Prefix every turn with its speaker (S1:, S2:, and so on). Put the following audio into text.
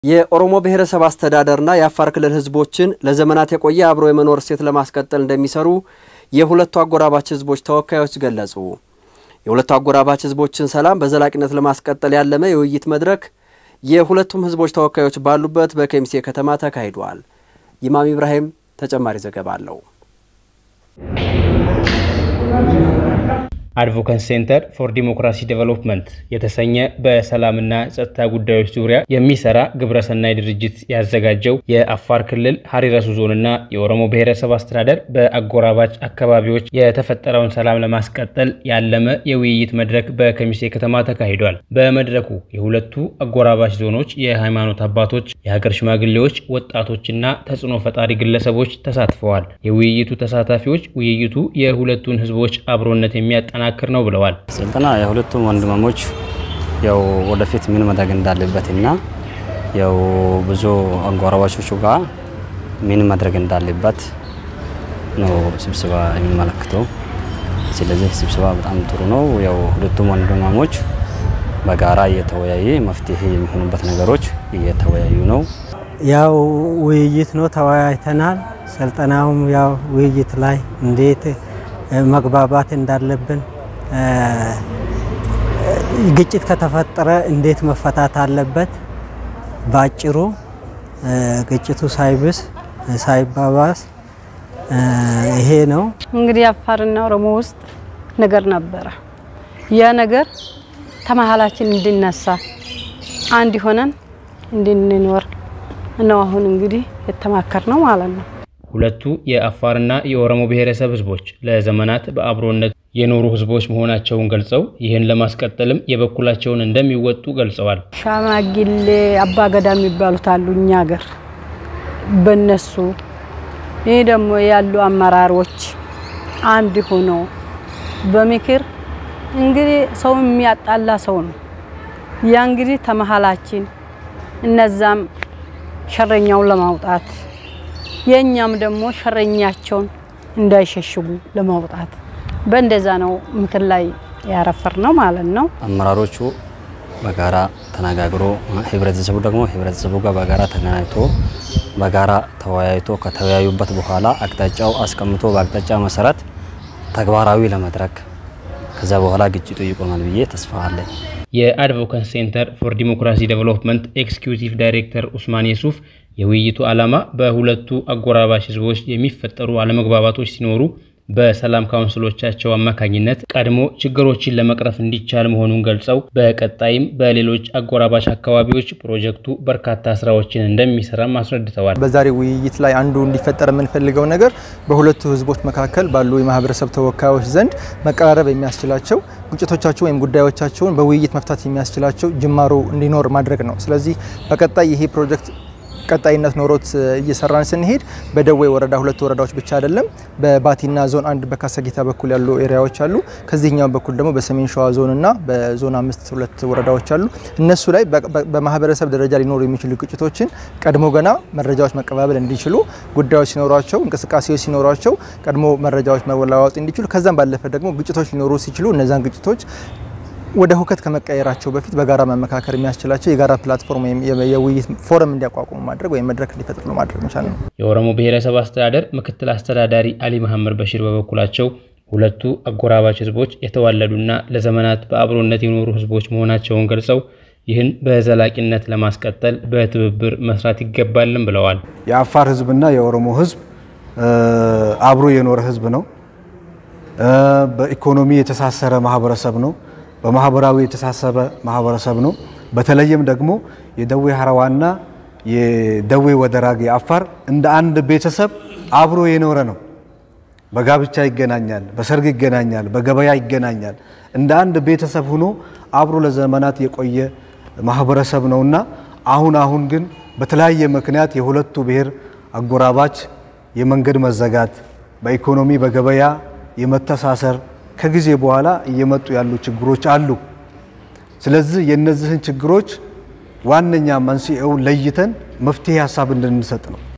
S1: የኦሮሞ ብሔረሰብ አስተዳደርና የአፋር ክልል ሕዝቦችን ለዘመናት የቆየ አብሮ የመኖር እሴት ለማስቀጠል እንደሚሰሩ የሁለቱ አጎራባች ሕዝቦች ተወካዮች ገለጹ። የሁለቱ አጎራባች ሕዝቦችን ሰላም በዘላቂነት ለማስቀጠል ያለመ የውይይት መድረክ የሁለቱም ሕዝቦች ተወካዮች ባሉበት በከሚሴ ከተማ ተካሂዷል። ኢማም ኢብራሂም ተጨማሪ ዘገባ አለው።
S2: አድቮካሲ ሴንተር ፎር ዲሞክራሲ ዴቨሎፕመንት የተሰኘ በሰላምና ጸጥታ ጉዳዮች ዙሪያ የሚሰራ ግብረሰናይ ድርጅት ያዘጋጀው የአፋር ክልል ሀሪረሱ ዞንና የኦሮሞ ብሔረሰብ አስተዳደር በአጎራባች አካባቢዎች የተፈጠረውን ሰላም ለማስቀጠል ያለመ የውይይት መድረክ በከሚሴ ከተማ ተካሂዷል። በመድረኩ የሁለቱ አጎራባች ዞኖች የሃይማኖት አባቶች፣ የሀገር ሽማግሌዎች፣ ወጣቶችና ተጽዕኖ ፈጣሪ ግለሰቦች ተሳትፈዋል። የውይይቱ ተሳታፊዎች ውይይቱ የሁለቱን ህዝቦች አብሮነት የሚያጠ ናክር ነው ብለዋል።
S3: ስልጠና የሁለቱም ወንድማሞች ያው ወደፊት ምን መደረግ እንዳለበትና ያው ብዙ አጎራባቾቹ ጋር ምን ማድረግ እንዳለበት ነው ስብሰባ የሚመለክተው። ስለዚህ ስብሰባ በጣም ጥሩ ነው። ያው ሁለቱም ወንድማሞች በጋራ እየተወያየ መፍትሄ የሚሆኑበት ነገሮች እየተወያዩ ነው።
S4: ያው ውይይት ነው፣ ተወያይተናል። ስልጠናውም ያው ውይይት ላይ እንዴት መግባባት እንዳለብን ግጭት ከተፈጠረ እንዴት መፈታት አለበት፣ በአጭሩ ግጭቱ ሳይብስ ሳይባባስ ይሄ ነው።
S5: እንግዲህ አፋርና ኦሮሞ ውስጥ ነገር ነበረ። ያ ነገር ተመሀላችን እንድነሳ አንድ ሆነን እንድንኖር ነው አሁን እንግዲህ የተማከር ነው ማለት ነው።
S2: ሁለቱ የአፋርና የኦሮሞ ብሔረሰብ ህዝቦች ለዘመናት በአብሮነት የኖሩ ህዝቦች መሆናቸውን ገልጸው ይህን ለማስቀጠልም የበኩላቸውን እንደሚወጡ ገልጸዋል።
S5: ሻማጊሌ አባገዳ የሚባሉት አሉ እኛ ሀገር በነሱ ይህ ደግሞ ያሉ አመራሮች አንድ ሆኖ በምክር እንግዲህ ሰው የሚያጣላ ሰው ነው። ያ እንግዲህ ተመሀላችን እነዛም ሸረኛውን ለማውጣት የእኛም ደግሞ ሸረኛቸውን እንዳይሸሽጉ ለማውጣት በእንደዛ ነው ምክር ላይ ያረፈር ነው ማለት ነው።
S3: አመራሮቹ በጋራ ተነጋግሮ ህብረተሰቡ ደግሞ ህብረተሰቡ ጋር በጋራ ተገናኝቶ በጋራ ተወያይቶ ከተወያዩበት በኋላ አቅጣጫው አስቀምጦ በአቅጣጫ መሰረት ተግባራዊ ለመድረክ ከዛ በኋላ ግጭቱ ይቆማል ብዬ ተስፋ አለኝ።
S2: የአድቮካሲ ሴንተር ፎር ዲሞክራሲ ዴቨሎፕመንት ኤክስኪዩቲቭ ዳይሬክተር ኡስማን የሱፍ የውይይቱ ዓላማ በሁለቱ አጎራባች ህዝቦች የሚፈጠሩ አለመግባባቶች ሲኖሩ በሰላም ካውንስሎቻቸው አማካኝነት ቀድሞ ችግሮችን ለመቅረፍ እንዲቻል መሆኑን ገልጸው በቀጣይም በሌሎች አጎራባች አካባቢዎች ፕሮጀክቱ በርካታ ስራዎችን እንደሚሰራም አስረድተዋል።
S6: በዛሬ ውይይት ላይ አንዱ እንዲፈጠር የምንፈልገው ነገር በሁለቱ ህዝቦች መካከል ባሉ የማህበረሰብ ተወካዮች ዘንድ መቀራረብ የሚያስችላቸው ግጭቶቻቸው ወይም ጉዳዮቻቸውን በውይይት መፍታት የሚያስችላቸው ጅማሮ እንዲኖር ማድረግ ነው። ስለዚህ በቀጣይ ይሄ ፕሮጀክት ቀጣይነት ኖሮት እየሰራን ስንሄድ በደዌ ወረዳ ሁለት ወረዳዎች ብቻ አይደለም፣ በባቲና ዞን አንድ በካሰጊታ በኩል ያሉ ኤሪያዎች አሉ። ከዚህኛው በኩል ደግሞ በሰሜን ሸዋ ዞንና በዞን አምስት ሁለት ወረዳዎች አሉ። እነሱ ላይ በማህበረሰብ ደረጃ ሊኖሩ የሚችሉ ግጭቶችን ቀድሞ ገና መረጃዎች መቀባበል እንዲችሉ፣ ጉዳዮች ሲኖሯቸው፣ እንቅስቃሴዎች ሲኖሯቸው ቀድሞ መረጃዎች መለዋወጥ እንዲችሉ፣ ከዛም ባለፈ ደግሞ ግጭቶች ሊኖሩ ሲችሉ እነዛን ግጭቶች ወደ ሁከት ከመቀየራቸው በፊት በጋራ መመካከር የሚያስችላቸው የጋራ ፕላትፎርም ወይም የውይይት ፎረም እንዲያቋቁሙ ማድረግ ወይም መድረክ እንዲፈጥሩ ማድረግ መቻል ነው።
S2: የኦሮሞ ብሔረሰብ አስተዳደር ምክትል አስተዳዳሪ አሊ መሐመድ በሽር በበኩላቸው ሁለቱ አጎራባች ህዝቦች የተዋለዱና ለዘመናት በአብሮነት የኖሩ ህዝቦች መሆናቸውን ገልጸው ይህን በዘላቂነት ለማስቀጠል በትብብር መስራት ይገባልን ብለዋል።
S7: የአፋር ህዝብና የኦሮሞ ህዝብ አብሮ የኖረ ህዝብ ነው። በኢኮኖሚ የተሳሰረ ማህበረሰብ ነው። በማህበራዊ የተሳሰበ ማህበረሰብ ነው። በተለይም ደግሞ የደዌ ሀረዋና የደዌ ወደራግ የአፋር እንደ አንድ ቤተሰብ አብሮ የኖረ ነው። በጋብቻ ይገናኛል፣ በሰርግ ይገናኛል፣ በገበያ ይገናኛል። እንደ አንድ ቤተሰብ ሆኖ አብሮ ለዘመናት የቆየ ማህበረሰብ ነውና አሁን አሁን ግን በተለያየ ምክንያት የሁለቱ ብሔር አጎራባች የመንገድ መዘጋት፣ በኢኮኖሚ በገበያ የመተሳሰር ከጊዜ በኋላ እየመጡ ያሉ ችግሮች አሉ። ስለዚህ የእነዚህን ችግሮች ዋነኛ መንስኤውን ለይተን መፍትሄ ሀሳብ እንድንሰጥ ነው።